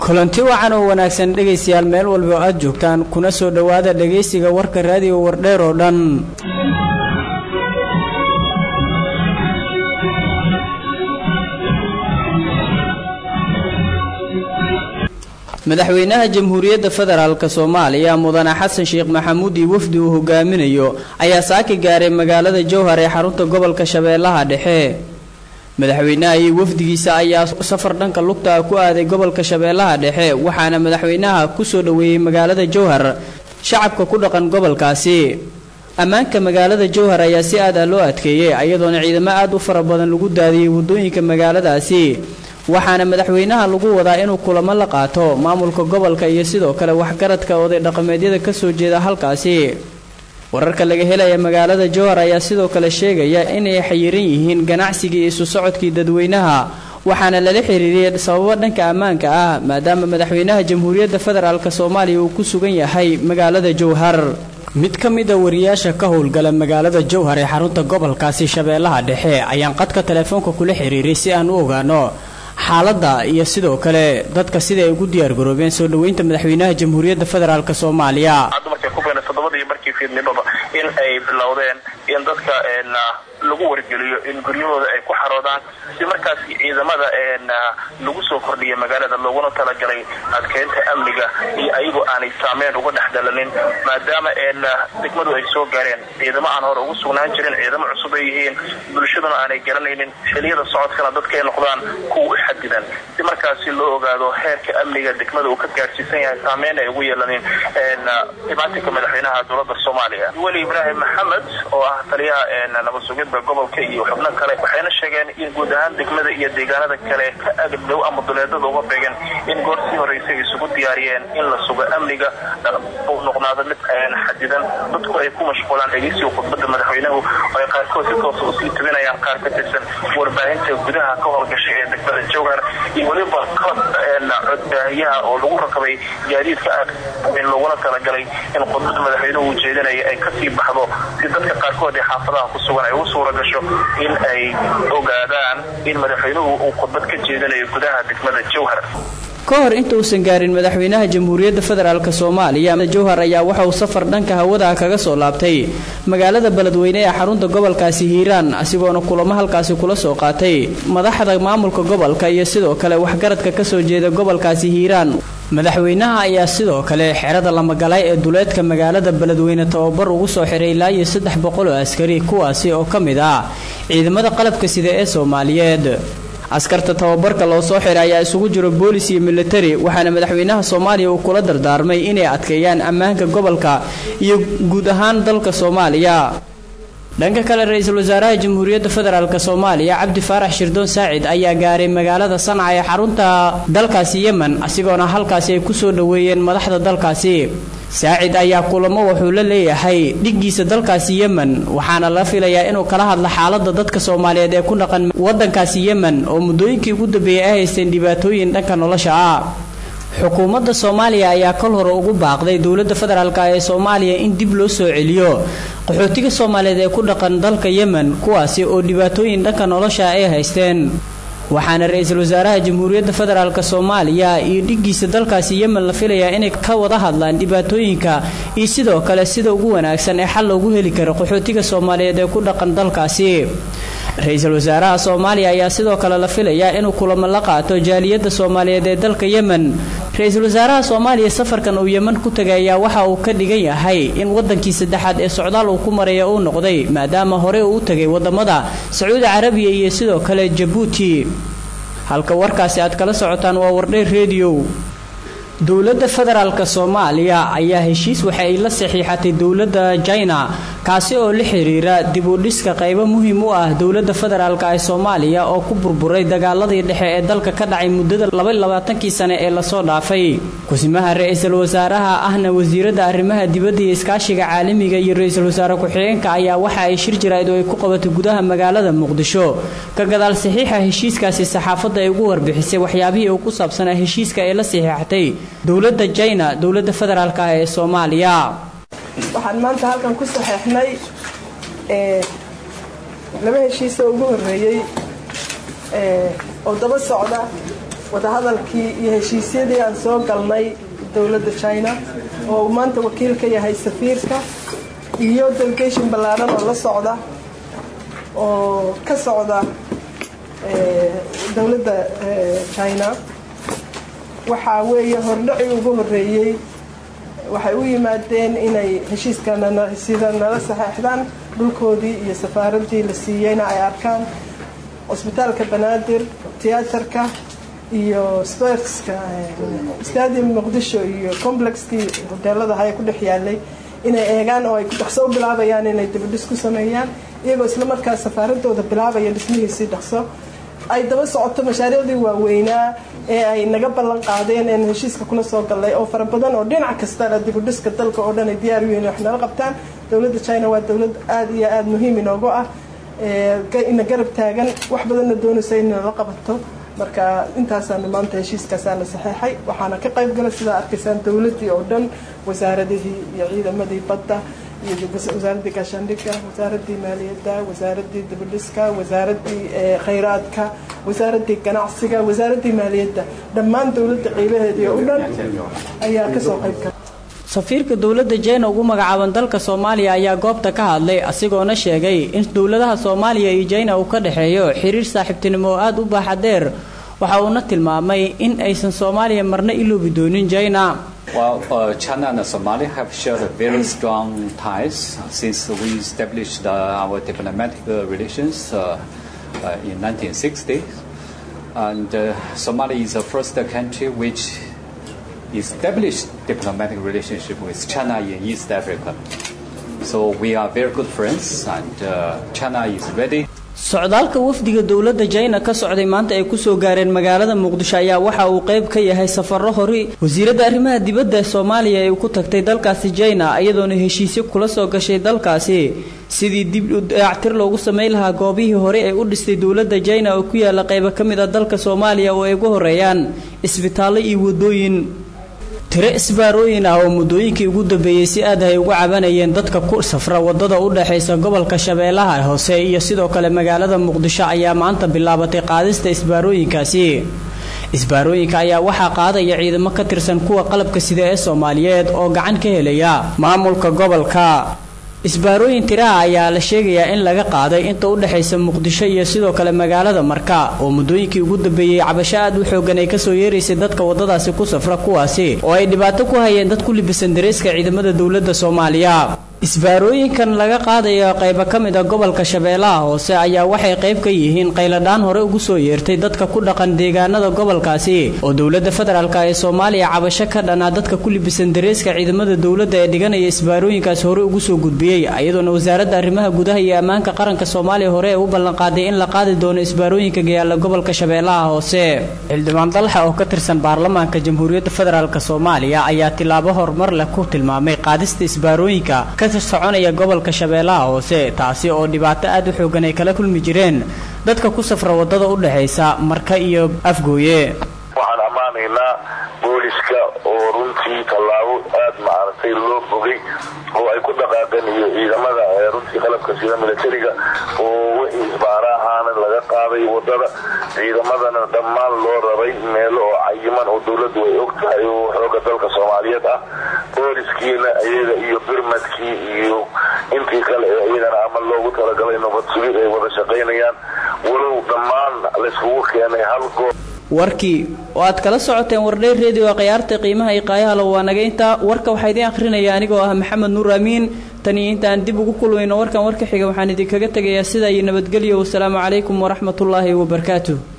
kulanti wacan oo wanaagsan dhegaystayaal meel walba oo aad joogtaan kuna soo dhowaada dhegaysiga warka raadiyo wardheer oo dhan madaxweynaha jamhuuriyadda federaalk soomaaliya mudane xasan sheekh maxamuud iyo wafdi uu hogaaminayo ayaa saaki gaaray magaalada jowhar ee xarunta gobolka shabeellaha dhexe madaxweynaha iyo wafdigiisa ayaa safar dhanka lugta ku aaday gobolka shabeellaha dhexe waxaana madaxweynaha kusoo dhoweeyey magaalada jowhar shacabka ku dhaqan gobolkaasi ammaanka magaalada jowhar ayaa si aad ah loo adkeeyey iyadoona ciidamo aad u fara badan lagu daadiyey waddooyinka magaaladaasi waxaana madaxweynaha lagu wadaa inuu kulamo la qaato maamulka gobolka iyo sidoo kale waxgaradka oday dhaqameedyada kasoo jeeda halkaasi wararka laga helaya magaalada jowhar ayaa sidoo kale sheegaya inay xayiran yihiin ganacsigii isu socodkii dadweynaha waxaana lala xiriiriyay sababo dhanka ammaanka ah maadaama madaxweynaha jamhuuriyadda federaalk soomaaliya uu ku sugan yahay magaalada jowhar mid ka mid a wariyaasha ka howlgala magaalada jowhar ee xarunta gobolkaasi shabeellaha dhexe ayaan qadka telefoonka kula xiriiray si aan u ogaano xaaladda iyo sidoo kale dadka sida ay ugu diyaar garoobeen soo dhoweynta madaxweynaha jamhuuriyadda federaalk soomaaliya todobadii markii fiidnimaba in ay bilowdeen in dadka lagu wargeliyo in guryahooda ay ku xaroodaan si markaas ciidamada lagu soo kordhiya magaalada looguna talagalay adkeynta amniga iyo ayagoo aanay saameyn uga dhex dalanin maadaama degmadu ay soo gaareen ciidamo aan hore ugu sugnaan jirin ciidamo cusub ay yihiin bulshaduna aanay garanaynin xiliyada socodkana dadka ay noqdaan kuwa u xadidan si markaasi loo ogaado heerka amniga degmada uu ka gaadhsiisan yahay saameyn ay ugu yeelanin dhibaatinka madaxweynaha dowlada soomaaliya weli ibraahim maxamed oo ah taliyaha nabadsugidda gobolka iyo xubno kale waxayna sheegeen in guud ahaan degmada iyo deegaanada kale ka agdhow ama duleedada uga beegan in goor sii horeysa ay isugu diyaariyeen in la sugo amniga uu noqnaado mid xadidan dadku ay ku mashquulaan dhegeysiga khudbada madaxweynuhu oo ay qaarkood si toosa usii tubinayaan qaar ka tirsan warbaahinta gudaha ka howlgashay ee degmada jowhar iyo weliba qalabka codbaahiyaha oo lagu rakabay gaadiidka aad in looguna talagalay in khudbada madaxweynuhu uu jeedinaya ay kasii baxdo si dadka qaarkood ee xaafadaha ku sugan ay u suura gasho in ay ogaadaan in madaxweynuhu uu khudbad ka jeedinayo gudaha degmada jowhar ka hor inta uusan gaarin madaxweynaha jamhuuriyadda federaalk soomaaliya jowhar ayaa waxa uu safar dhanka hawada kaga soo laabtay magaalada beledweyne ee xarunta gobolkaasi hiiraan asigoona kulamo halkaasi kula soo qaatay madaxda maamulka gobolka iyo sidoo kale waxgaradka kasoo jeeda gobolkaasi hiiraan madaxweynaha ayaa sidoo kale xerada lamagalay ee duleedka magaalada beledweyne tababar ugu soo xiray ilaa iyo saddex boqol oo askari kuwaasi oo ka mid ah ciidamada qalabka sida ee soomaaliyeed askarta tababarka loo soo xiray ayaa isugu jiro boolis iyo militari waxaana madaxweynaha soomaaliya uu kula dardaarmay inay adkeeyaan ammaanka gobolka iyo guud ahaan dalka soomaaliya dhanka kale ra-iisul wasaaraha jamhuuriyadda federaalk soomaaliya cabdi faarax shirdoon saacid ayaa gaaray magaalada sanca ee xarunta dalkaasi yemen asigoona halkaasi ay kusoo dhoweeyeen madaxda dalkaasi saacid ayaa kulamo wuxuu la leeyahay dhiggiisa dalkaasi yemen waxaana la filayaa inuu kala hadlo xaalada dadka soomaaliyeed ee ku dhaqan wadankaasi yemen oo muddooyinkii ugu dambeeyey ay haysteen dhibaatooyin dhanka nolosha ah xukuumadda soomaaliya ayaa kol hore ugu baaqday dowladda federaalk ee soomaaliya in dib loo soo celiyo qaxootiga soomaaliyeed ee ku dhaqan dalka yemen kuwaasi oo dhibaatooyin dhanka nolosha ay haysteen waxaana ra-iisul wasaaraha jamhuuriyadda federaalk soomaaliya iyo dhiggiisa dalkaasi yemen la filayaa inay ka wada hadlaan dhibaatooyinka iyo sidoo kale sida ugu wanaagsan ee xal loogu heli karo qaxootiga soomaaliyeed ee ku dhaqan dalkaasi ra-iisul wasaaraha soomaaliya ayaa sidoo kale la filayaa inuu kulamo la qaato jaaliyadda soomaaliyeed ee dalka yemen ra-iisul wasaaraha soomaaliya safarkan uu yemen ku tagay ayaa waxa uu ka dhigan yahay in wadankii saddexaad ee socdaal uu ku maraya uu noqday maadaama hore uu u tagay wadamada sacuudi carabiya iyo sidoo kale jabuuti halka warkaasi aad kala socotaan waa wardheer rediyo dowladda federaalk soomaaliya ayaa heshiis waxa ay la saxiixatay dowladda jina kaasi oo la xiriira dib u dhiska qaybo muhiim u ah dowladda federaalk ee soomaaliya oo ku burburay dagaaladii dhexe ee dalka ka dhacay muddada labaaaatankii sane ee lasoo dhaafay kusimaha ra-iisul wasaaraha ahna wasiiradda arrimaha dibadda iyo iskaashiga caalamiga iyo ra-iisul wasaare ku-xigeenka ayaa waxa ay shir jaraa'id oo ay ku qabatay gudaha magaalada muqdisho ka gadaal saxiixa heshiiskaasi saxaafadda ay ugu warbixisay waxyaabihii uu ku saabsanaa heshiiska ee la saxiixatay dowladda jina dowladda federaalk ah ee soomaaliya waxaan maanta halkan ku saxeexnay laba heshiis oo ugu horeeyey oo daba socda wadahadalkii iyo heshiisyadii aan soo galnay dowladda china oo uu maanta wakiil ka yahay safiirka iyo delegation ballaaran oo la socda oo ka socda dowladda china waxaa weeye hordhaci ugu horeeyey waxay u yimaadeen inay heshiiskana sida nala saxeexdaan dhulkoodii iyo safaaraddii la siiyeyna ay arkaan cusbitaalka banaadir tiyaatarka iyo sportska stadium muqdisho iyo complexkii hoteelada haya ku dhex yaalay inay eegaan oo ay dhaqso u bilaabayaan inay dibadhis ku sameeyaan iyagoo islamarkaa safaaradooda bilaabaya dhismihiisii dhaqso ay daba socoto mashaariicdii waaweynaa ee ay naga ballan qaadeen een heshiiska kula soo gallay oo fara badan oo dhinac kastana dibudhiska dalka oo dhan ay diyaar u yihiin wax nala qabtaan dowladda china waa dowlad aada iyo aada muhiim inoogu ah ina garab taagan wax badanna doonaysa in nala qabato marka intaasaanu maanta heshiiskaasaana saxeexay waxaana ka qayb gala sidaa arkaysaan dowladdii oo dhan wasaaradihii iyo ciidamadii badda iyo wasaaradii gaashaandhigga wasaaradii maaliyadda wasaaradii dibadhiska wasaaradii khayraadka wasaaradii ganacsiga wasaaradii maaliyadda dhammaan dowladda qiibaheedii oo dhan ayaa kasoo qayb gala safiirka dowladda jeyna ugu magacaaban dalka soomaaliya ayaa goobta ka hadlay asigoona sheegay in dowladaha soomaaliya iyo jeyna uu ka dhexeeyo xiriir saaxiibtinimo oo aada u baaxa dheer waxa uuna tilmaamay in aysan soomaaliya marna iloobi doonin jeyna Well, uh, China and Somalia have shared very strong ties since we established uh, our diplomatic uh, relations in 1960. And Somalia is the first country which established diplomatic relationship with China in East Africa. So we are very good friends, and China is ready. socdaalka wafdiga dowladda jayna ka socday maanta ay kusoo gaareen magaalada muqdisho ayaa waxa uu qayb ka yahay safaro hori wasiiradda arrimaha dibadda soomaaliya ay ku tagtay dalkaasi jayna iyadoona heshiisyo kula soo gashay dalkaasi sidii dib u dayactir loogu samayn lahaa goobihii hore ee u dhistay dowladda jayna oo ku yaala qaybo ka mid a dalka soomaaliya oo ay ugu horeeyaan isbitaallo iyo wadooyin tiro isbaarooyin ah oo muddooyinkii ugu dambeeyey si aad ay ugu cabanayeen dadka ku safra wadada u dhexaysa gobolka shabeellaha hoose iyo sidoo kale magaalada muqdisho ayaa maanta bilaabatay qaadista isbaarooyinkaasi isbaarooyinka ayaa waxaa qaadaya ciidamo ka tirsan kuwa qalabka sida ee soomaaliyeed oo gacan ka helaya maamulka gobolka isbaarooyin tiraha ayaa la sheegayaa in laga qaaday inta u dhexaysa muqdisho iyo sidoo kale magaalada marka oo muddooyinkii ugu dambeeyey cabasho aad u xoogan ay kasoo yeeraysay dadka wadadaasi ku safra kuwaasi oo ay dhibaato ku hayeen dad ku libisan dareeska ciidamada dowladda soomaaliya isbaarooyinkan laga qaadayo qaybo ka mid a gobolka shabeellaha hoose ayaa waxay qayb ka yihiin qayladhaan hore ugu soo yeertay dadka ku dhaqan deegaanada gobolkaasi oo dowladda federaalk ee soomaaliya cabasho ka dhanaa dadka ku libisan dareeska ciidamada dowladda ee dhiganaya isbaarooyinkaas hore ugu soo gudbiyey iyadoona wasaaradda arrimaha gudaha iyo ammaanka qaranka soomaaliya hore ee u ballanqaaday in la qaadi doono isbaarooyinka gayaala gobolka shabeellaha hoose xildhibaan dalxa oo ka tirsan baarlamaanka jamhuuriyadda federaalk soomaaliya ayaa tilaabo horumar leh ku tilmaamay qaadista isbaarooyinka soconaya gobolka shabeellaha hoose taasi oo dhibaato aad u xoogan ay kala kulmi jireen dadka ku safra wadada u dhexaysa marka iyo afgooye waxaan ammaanaynaa booliska oo runtii tallaabo aad maaragtay loo bogay oo ay ku dhaqaaqeen iyo ciidamada runtii qalabka sida militariga oo wixii isbaarahaana laga qaaday wadada ciidamadana dhammaan loo rabay meelo oo cayiman oo dowladdu ay og tahay oo xooga dalka soomaaliyeed ah booliskiina iyaga iyo birmadkii iyo intii kale ee iyagana ama loogu talagalay nabad sugid ay wada shaqaynayaan walow dhammaan layskugu keenay hal goob warkii oo aad kala socoteen wardhay redio khiyaarta qiimaha iyo qaayahala waa naga intaa warka waxaa idiin akhrinaya anigoo ah maxamed nuur amiin tan iyo intaan dib ugu kulmayno warkan warka xiga waxaan idinkaga tegayaa sidaa iyo nabadgelyo wasalaamu calaykum waraxmatullaahi wabarakaatuh